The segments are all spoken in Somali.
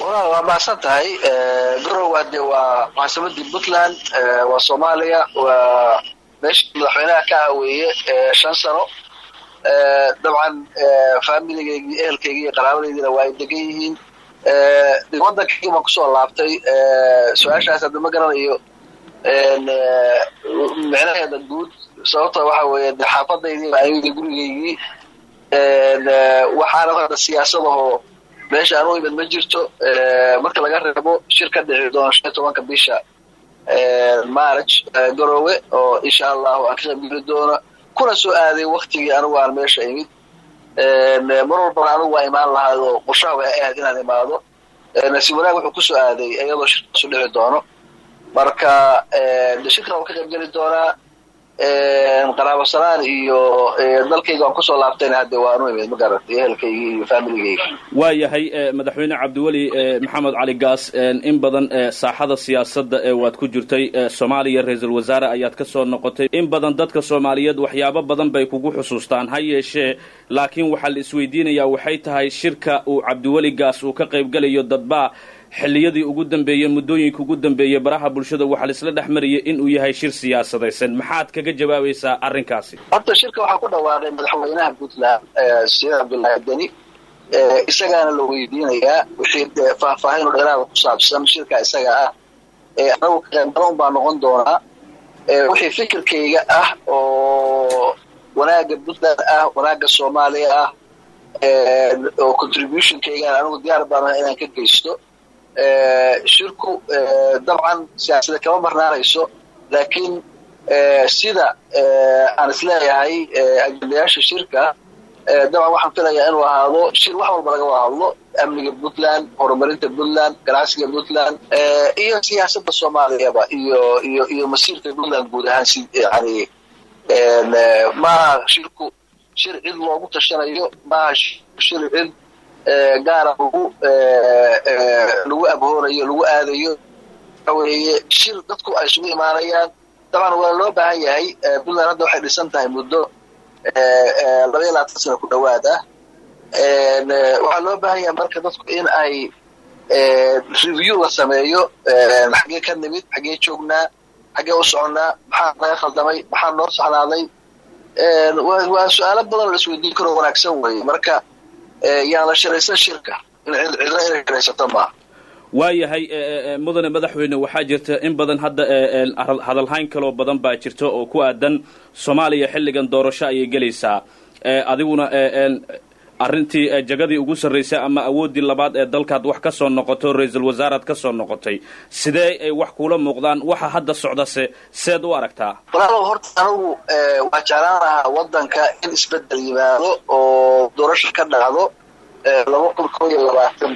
walaal waa mahadsan tahay garow hadde waa caasimadii puntland waa soomaaliya waa meeshii madaxweynaha ka ah weeye shan sano dabcan faamiligeygi ehelkeygi iyo qaraabadeydiina waa ay degan yihiin waddankaygi baan kusoo laabtay su-aashaas hadda ma garanayo micnaheeda guud sababta waxa weeye de xaafadaydii ayagii gurigeygii waxaana hadda siyaasadahoo meesha aan u imid ma jirto marka laga reebo shir ka dhici doona shan iyo tobanka bisha march garoowe oo insha allahu aan ka qaybgeli doono kuna soo aaday waktigii anigu aan meesha imid mar walbana anigu waa imaan lahaad oo qorshaha way ahayd inaan imaado nasiib wanaag wuxuu kusoo aaday iyadoo shirkaasu dhici doono marka de shirkan waan ka qaybgeli doonaa qaraabo salaan iyo dalkayga aan kusoo laabtayna hadde waanu imid magaratay ehelkaygii iyo faamiligeyga waa yahay madaxweyne cabdiweli maxamed cali gaas in badan saaxada siyaasadda ee waad ku jirtay soomaaliya ra-iisul wasaare ayaad ka soo noqotay in badan dadka soomaaliyeed waxyaabo badan bay kugu xusuustaan ha yeeshee laakiin waxaa la isweydiinayaa waxay tahay shirka uu cabdiweli gaas uu ka qaybgelayo dadbaa xilliyadii ugu dambeeyey muddooyinka ugu dambeeyey baraha bulshada waxaa laisla dhex mariyay inuu yahay shir siyaasadaysan maxaad kaga jawaabaysaa arrinkaasi horta shirka waxaa ku dhawaaqay madaxweynaha puntland saciid cabdullaahi deni isagaana la weydiinayaa wixii faahfaahin oo dheeraada ku saabsan shirka isaga ah anagu kaqeybgalan baa noqon doonaa wixii fikirkayga ah oo wanaagga puntland ah wanaagga soomaaliya ah oo contributionkaygaan anigu diyaar baana inaan ka geysto shirku dabcan siyaasada kama marnaanayso laakiin sida aan isleeyahay ajendayaasha shirka dabcan waxaan filayaa inuu ahaado shir wax walba laga wada hadlo amniga puntland horumarinta puntland ganacsiga puntland iyo siyaasadda soomaaliyaba iyo iyo iyo masiirka puntland guud ahaan si yani maaha shirku shir cid loogu tashanayo maaha shir cid gaara lagu lagu abhoonayo lagu aadayo waxa weeye shir dadku ay isugu imaanayaan dabcan waa loo baahan yahay puntland hadda waxay dhisan tahay muddo laba iyo labaatan sana ku dhawaad ah waxaa loo baahan yahay marka dadku in ay review la sameeyo xaggee ka nimid xaggee joognaa xaggee u soconnaa maxaa naga khaldamay maxaa noo saxnaaday waa su-aalo badan la isweydiin karo wanaagsan weeye marka yaan la shiraysan shirka cidna inay shiraysato maaha waayahay mudane madaxweyne waxaa jirta in badan hadda hadalhayn kaloo badan baa jirta oo ku aadan soomaaliya xilligan doorasho ayay gelaysaa adiguna arrintii jagadii ugu sarraysay ama awooddii labaad ee dalkaad wax ka soo noqoto ra-iisul wasaaraad ka soo noqotay sidee ay wax kuula muuqdaan waxa hadda socdase seed u aragtaa walaalow horta anigu waa jeclaan lahaa waddanka in isbeddel yimaado oo doorasho ka dhacdo laba kun koo iyo labaatan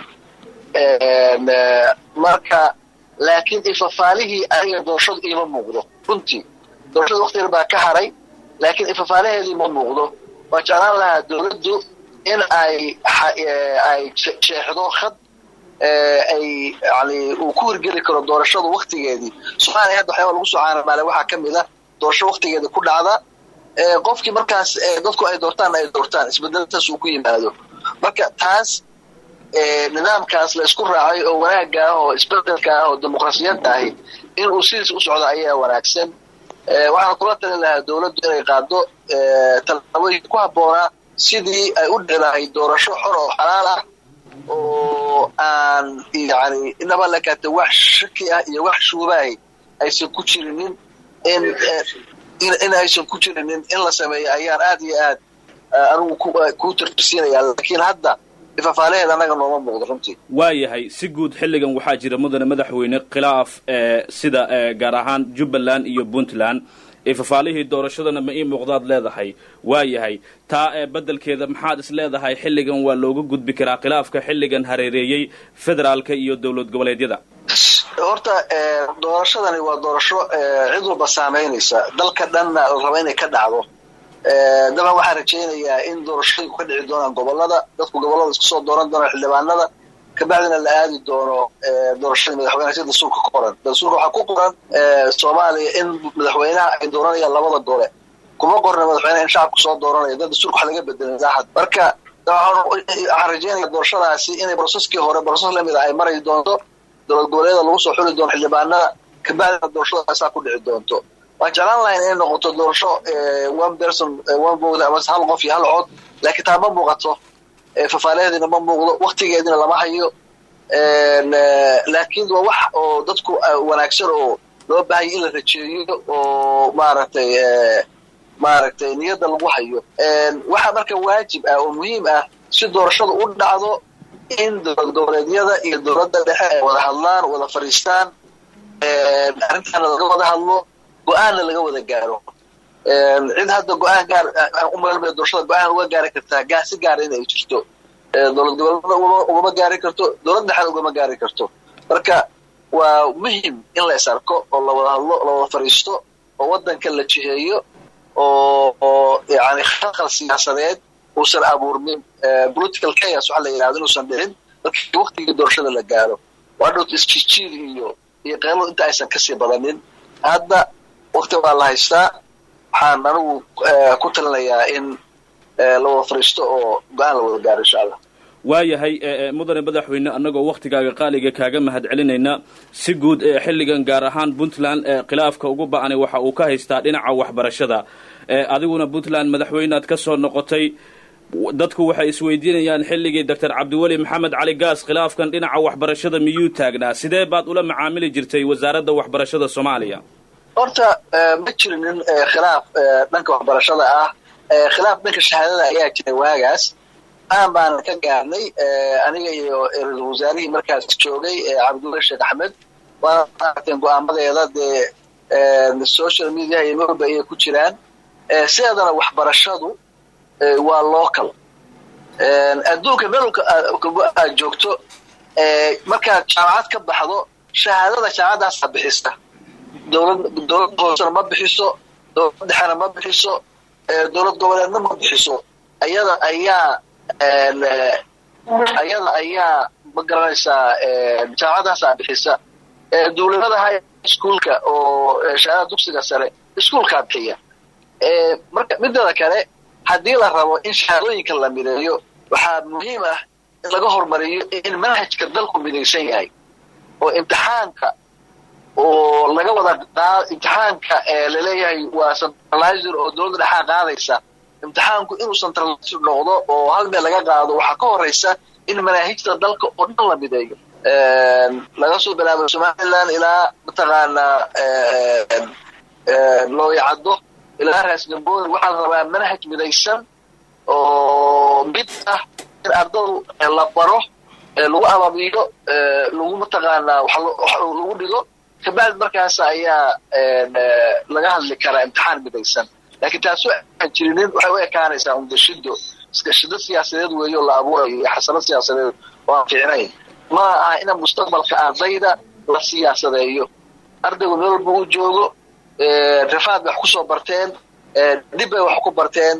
marka laakiin ifafaalihii aniga doorashadu iima muuqdo runtii doorashada wakti yar baa ka haray laakiin ifafaalaheedii ma muuqdo waa jeclaan lahaa dowladdu in ay ay sheexdo khad ay yani uu ku hirgeli karo doorashadu waktigeedii soomaaliya hadda waxyaaba lagu soo caanamaale waxaa ka mid a doorasho waktigeeda ku dhacda qofkii markaas dadku ay doortaan ay doortaan isbedeltaas uu ku yimaado marka taas nidaamkaas la isku raacay oo wanaagga ah oo isbedelka ah oo dimuqrasiyadda ahi in uu sidiis u socdo ayaa wanaagsan waxaan kula talin lahaa dowladdu inay qaado tallaabooyin ku habboonaa sidii ay u dhici lahayd doorasho xor oo xalaal ah oo aan yani inaba lakaata wax shaki ah iyo wax shuubahay aysan ku jirinin in in aysan ku jirinin in la sameeyo ayaan aad iyo aad anigu ku tartisiinaya laakiin hadda ifafaalaheed annaga nooma muuqdo runtii waayahay si guud xilligan waxaa jira mudane madaxweyne khilaaf sida gaar ahaan jubbaland iyo puntland ifafaalihii doorashadana ma ii muuqdaad leedahay waayahay taa beddelkeeda maxaad is leedahay xilligan waa looga gudbi karaa khilaafka xilligan hareereeyey federaalka iyo dowlad goboleedyada horta doorashadani waa doorasho cid walba saamaynaysa dalka dhanna la raba inay ka dhacdo daban waxaan rajaynayaa in doorashooyinku ka dhici doonaan gobolada dadku gobolada isku soo dooran doonaan xildhibaanada kabacdina la aadi doono doorashada madaxweynaha sida dastuurka ku qoran dastuurka waxaa ku qoran soomaaliya in madaxweynaha ay dooranayaan labada gole kuma qorna madaxweynaha in shacabku soo dooranaya dad dastuurka wax laga bedelay saaxad marka waxaan rajeynaya doorashadaasi inay broseskii hore broses lamid a ay mari doonto dowlad goboleeda lagu soo xuli doono xildhibaanada kabacdina doorashadaasaa ku dhici doonto waan jeclaan lahayn inay noqoto doorasho one person one vote ama hal qof iyo hal cod laakiin taa ma muuqato fafaaleheediina ma muuqdo waktigeediina lama hayo laakiin waa wax oo dadku wanaagsan oo loo baahaya in la rajeeyo oo maaragtay maaragtay niyadda lagu hayo waxaa marka waajib ah oo muhiim ah si doorashada u dhacdo in dowlad goboleedyada iyo dowladda dhexe ay wada hadlaan wada fadhiistaan arrintaana laga wada hadlo go-aanna laga wada gaaro cid hadda go-aan gaar umalma doorashada go-aan uga gaari kartaa gaa si gaara in ay jirto dowlad goboleedna ugama gaari karto dowlad dhexena ugama gaari karto marka waa muhim in la is arko oo lawada hadlo lawada fadhiisto oo waddanka la jiheeyo oo oo yani khalkhal siyaasadeed uusan abuurmin political chaos waxa la yidhahdo inuusan dhicin markii waktigii doorashada la gaaro waa dhowta isjijiid iyo iyo qeyladu inta aysan kasii badanin hadda wakti baa la haystaa waxaan anigu ku talinayaa in la wada fadhiisto oo go-aan la wada gaaro insha allah waayahay mudane madaxweyne annagoo wakhtigaaga qaaliga kaaga mahad celinayna si guud xilligan gaar ahaan puntland khilaafka ugu ba-anay waxa uu ka haystaa dhinaca waxbarashada adiguna puntland madaxweyneaad ka soo noqotay dadku waxay isweydiinayaan xilligii doctor cabdiweli maxamed cali gaas khilaafkan dhinaca waxbarashada miyuu taagnaa sidee baad ula macaamili jirtay wasaaradda waxbarashada soomaaliya horta ma jirinin khilaaf dhanka waxbarashada ah khilaaf dhanka shahaadada ayaa jiray waagaas aan baana ka gaarnay aniga iyo ra-isul wasaarihii markaas joogay cabdiweli sheekh axmed waana aragteen go-aamadeeda dee social media iyo norba ayay ku jiraan sideedana waxbarashadu waa local adduunka melka aad joogto markaad jaamacad ka baxdo shahaadada jaamacadaasaa bixisa dowlad dowlad hoosena ma bixiso dowlad dhexena ma bixiso dowlad goboleedna ma bixiso ayada ayaa ayada ayaa ma garanaysaa jaamacadaasaa bixisa dowladadaha iskuolka oo shahaadada dugsiga sare iskuolkaa bixiya marka mideeda kale haddii la rabo in shahaadooyinka la mideeyo waxaa muhiim ah in laga hormariyo in manhajka dalku midaysan yahay oo imtixaanka oo laga wada imtixaanka laleeyahay waa centralizer oo dowladda dhexaa qaadaysa imtixaanku inuu centralizer noqdo oo hal meel laga qaado waxaa ka horeysa in manaahijta dalka oo dhan la mideeyo laga soo bilaabo somaliland ilaa mataqaanaa looyacaddo ilaa raasgambooni waxaa la rabaa manhaj midaysan oo mid ah in ardadu la baro lagu ababiyo lagu mataqaanaa lagu dhigo kabacdi markaas ayaa laga hadli karaa imtixaan midaysan laakiin taasu aan jirinin waxay u ekaanaysaa undashido iskashido siyaasadeed weeyo la abuurayo iyo xasano siyaasadeed oo aan fiicnayn ma aha ina mustaqbalka ardayda la siyaasadeeyo ardaygu meel walba uu joogo rafaad bay wax ku soo barteen dib bay wax ku barteen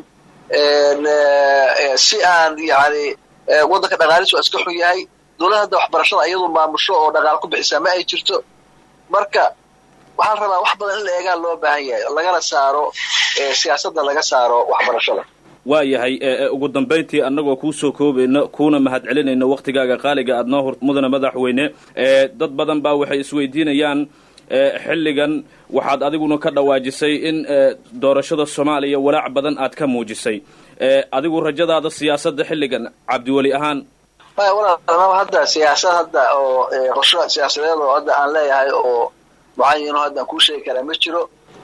si aan yani waddanka dhaqaalisu iska xun yahay dowlad hadda waxbarashada iyadu maamusho oo dhaqaal ku bixisaa ma ay jirto marka waxaa la rabaa wax badan in la eegaa loo baahan yahay lagana saaro siyaasadda laga saaro waxbarashada waa yahay ugu dambayntii annagoo kuu soo koobayno kuuna mahad celinayno waktigaaga qaaliga aad noo hor mudana madaxweyne dad badan baa waxay isweydiinayaan xilligan waxaad adiguna ka dhawaajisay in doorashada soomaaliya walaac badan aad ka muujisay adigu rajadaada siyaasadda xilligan cabdiweli ahaan maya walaal hadda siyaasad hadda oo qorsho siyaasadeed oo hadda aan leeyahay oo mucayino hadda aan kuu sheegi karaa ma jiro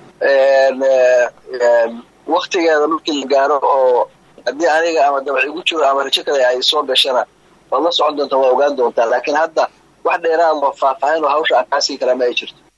waktigeeda markii la gaaro oo haddii aniga ama dabac igu jiro ama rajo kale ay soo gashana waad la socon doontaa waa ogaan doontaa laakiin hadda wax dheeraad oo faahfaahin oo hawsha aan kaa sii karaa ma ay jirto